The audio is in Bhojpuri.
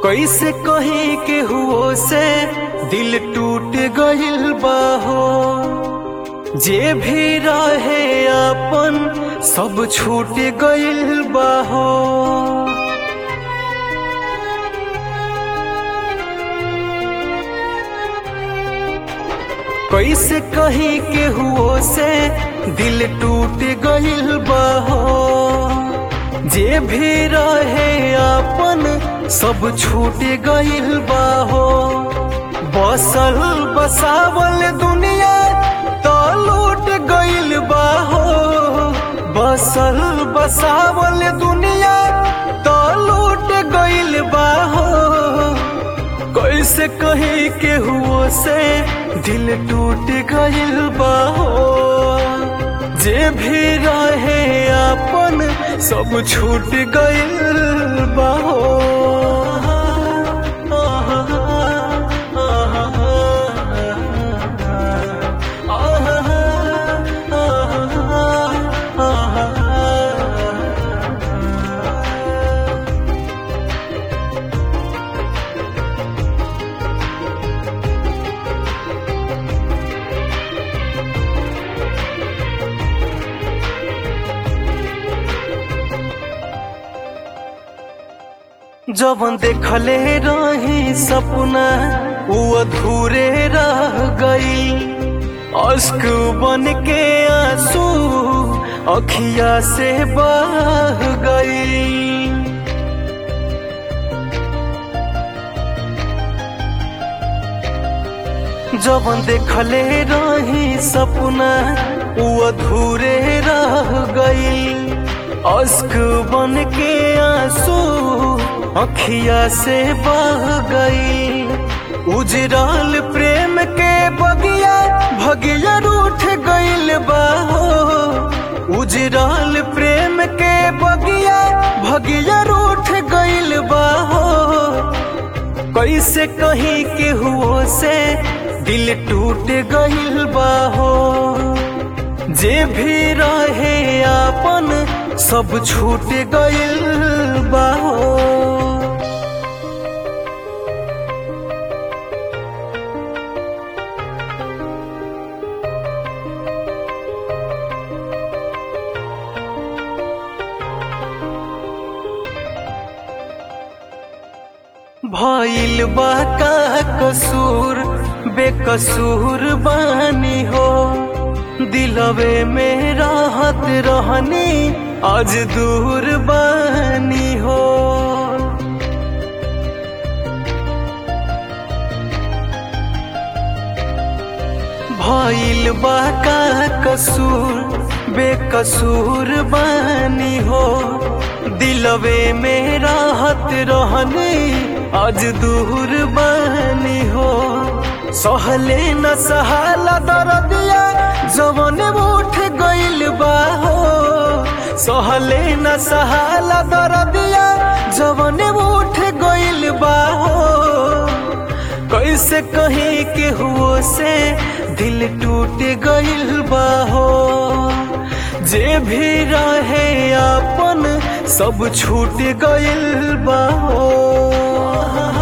कैसे कहीं के हुओ से दिल टूट गइल बाहो जे भी रहे अपन सब छूट गइल बाहो कैसे कहीं के हुओ से दिल टूट गइल बाहो जे भी रहे अपन सब छूट गइल बाहो बसल बसावल दुनिया तो लूट गइल बाहो बसल बसावल दुनिया तो लूट गइल बाहो कैसे कहीं के हुओ से दिल टूट गइल बाहो जे भी रहे अपन सब छूट गइल बाहो जवन देखले रही सपना वो अधूरे रह गई अश्क बन के आंसू अखिया से बह गई जवन देखले रही सपना वो अधूरे रह गई अश्क बन के आंसू अखिया से बह गई उजराल प्रेम के बगिया भगिया रूठ गइल बाहो उजराल प्रेम के बगिया भगिया रूठ गइल बाहो कैसे कहीं के हुओ से दिल टूट गइल बाहो जे भी रहे अपन सब छूट गइल बाहो भइल बा का कसूर बेकसूर बानी हो दिलवे में राहत रहनी आज दूर बानी हो भइल बा का कसूर बेकसूर बानी हो दिलवे में राहत रहनी आज दूर बानी हो सहले न सहाला दरदिया जवन उठ गइल बाहो सहले न सहाला दरदिया जवन उठ गइल बाहो कैसे कहीं के हुओ से दिल टूट गइल बाहो जे भी रहे अपन सब छूट गइल बाहो